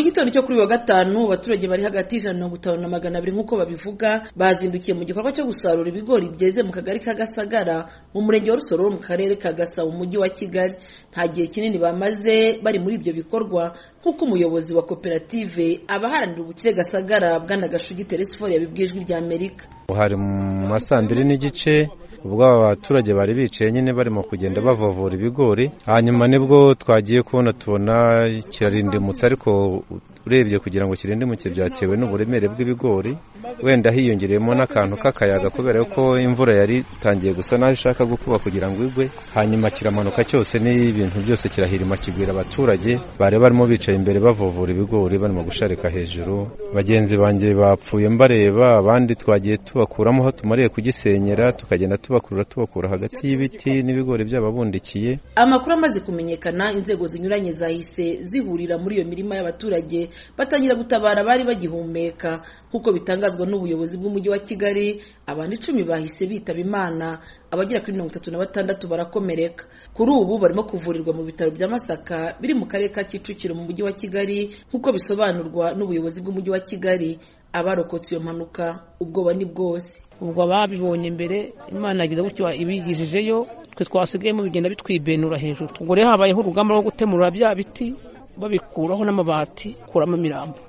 gitondo cyo kuri wa gatanu abaturage bari hagati y'ijana na mirongo itanu na magana abiri nk'uko babivuga bazindukiye mu gikorwa cyo gusarura ibigori byeze mu kagari ka gasagara mu murenge wa rusororo mu karere ka gasabo mu mujyi wa kigali nta gihe kinini bamaze bari muri ibyo bikorwa nk'uko umuyobozi wa koperative abaharanira ubukire gasagara bwana gashugi teresifori yabibwiye ijwi rya amerika hari mu ma saa mbiri n'igice ubwo aba baturage bari bicaye nyine barimo kugenda bavovura ibigori hanyuma nibwo twagiye kubona tubona kirarindimutse ariko urebye kugira ngo kirindimutse byatewe n'uburemere bw'ibigori wenda hiyongereyemo n'akantu k'akayaga kubera ko imvura yari itangiye gusa naho ishaka gukuba kugira ngo igwe hanyuma kiramanuka cyose n'ibintu byose kirahirima kigwira abaturage bari barimo bicaye imbere bavovura ibigori barimo gusharika hejuru bagenzi banjye bapfuye mbareba abandi twagiye tubakuramo aho tumariye kugisenyera tukagenda tubakurura tubakura hagati y'ibiti n'ibigori by'ababundikiye amakuru amaze kumenyekana inzego zinyuranye zahise zihurira muri iyo mirima y'abaturage batangira gutabara abari bagihumeka nk'uko bitangazwa n'ubuyobozi bw'umujyi wa kigali abantu icumi bahise bitaba imana abagera kuri mirongo itatu na batandatu barakomereka kuri ubu barimo kuvurirwa mu bitaro bya masaka biri mu karere ka kicukiro mu mujyi wa kigali nk'uko bisobanurwa n'ubuyobozi bw'umujyi wa kigali abarokotse iyo mpanuka ubwoba ni bwose ubwo babibonye mbere imana yagize gutyo ibigejejeyo twe twasigayemo bigenda bitwibenura hejuru ubwo rero habayeho urugamba rwo gutemura bya biti babikuraho n'amabati kuramo imirambo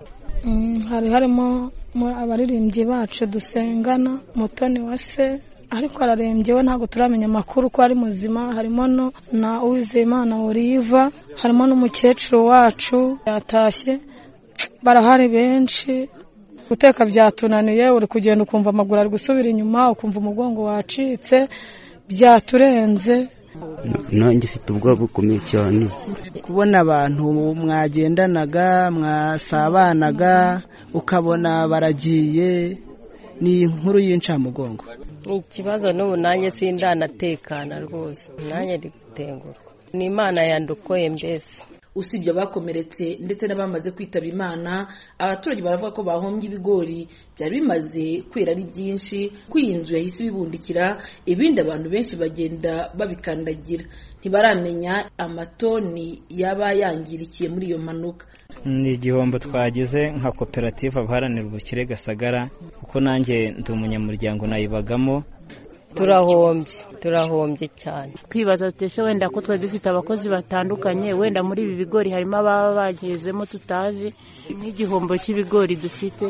hari harimo abaririmbyi bacu dusengana mutoni wa se ariko ararembye we ntabwo turamenya amakuru ko ari muzima harimo na uwizeyimana wuriva harimo n'umukecuru wacu yatashye barahari benshi guteka byatunaniye uri kugenda ukumva amaguru ari gusubira inyuma ukumva umugongo wacitse byaturenze nanjye ufite ubwoba bukomeye cyane kubona abantu mwagendanaga mwasabanaga ukabona baragiye ni inkuru y'incamugongo ni ikibazo n'ubu nanjye sindanatekana rwose nanjye ndi gutengurwa ni imana yandukoye mbese usibye abakomeretse ndetse n'abamaze kwitaba imana abaturage baravuga ko bahombye ibigori byari bimaze kwera ari byinshi ko iyi nzu yahise ibibundikira ibindi abantu benshi bagenda babikandagira ntibaramenya amatoni yaba yangirikiye muri iyo mpanuka ni igihombo twagize nka koperative abaharanira ubukire gasagara kuko nanjye ndi umunyamuryango nayibagamo turahombye turahombye cyane twibaza tutese wenda ko twari dufite abakozi batandukanye wenda muri ibi bigori harimo ababa bagezemo tutazi n'igihombo cy'ibigori dufite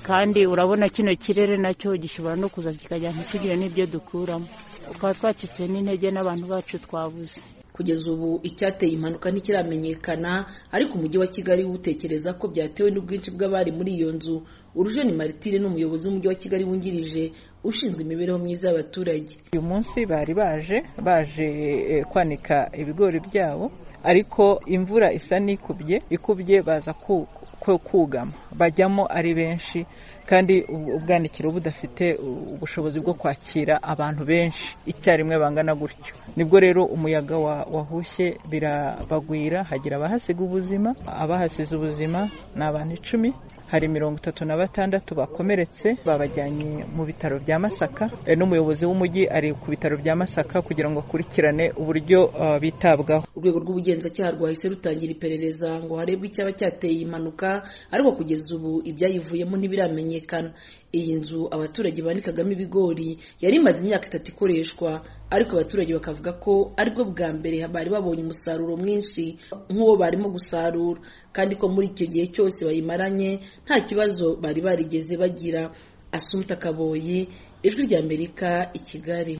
kandi urabona kino kirere nacyo gishobora no kuza kikajya ntitugire n'ibyo dukuramo twaba twacitse n'intege n'abantu bacu twabuze kugeza ubu icyateye impanuka ntikiramenyekana ariko umujyi wa kigali utekereza ko byatewe n'ubwinshi bw'abari muri iyo nzu urujeni maritire ni umuyobozi w'umujyi wa kigali wungirije ushinzwe imibereho myiza y'abaturage uyu munsi bari baje baje kwanika ibigori byabo ariko imvura isa n'ikubye ikubye baza kugama bajyamo ari benshi kandi ubwanikiro budafite ubushobozi bwo kwakira abantu benshi icyarimwe bangana gutyo nibwo rero umuyaga wahushye birabagwira hagira abahasiga ubuzima abahasize ubuzima ni abantu icumi hari mirongo itatu na batandatu bakomeretse babajyanye mu bitaro bya masaka n'umuyobozi w'umujyi ari ku bitaro bya masaka kugira ngo akurikirane uburyo bitabwaho urwego rw'ubugenzacyaha rwahise rutangira iperereza ngo harebwe icyaba cyateye iyi mpanuka ariko kugeza ubu ibyayivuyemo ntibiramenyekana iyi nzu abaturage banikagamo ibigori yari imaze imyaka itatu ikoreshwa ariko abaturage bakavuga ko aribwo bwa mbere bari babonye umusaruro mwinshi nk'uwo barimo gusarura kandi ko muri icyo gihe cyose bayimaranye nta kibazo bari barigeze bagira asumuta kaboyi ijwi ry'amerika i kigali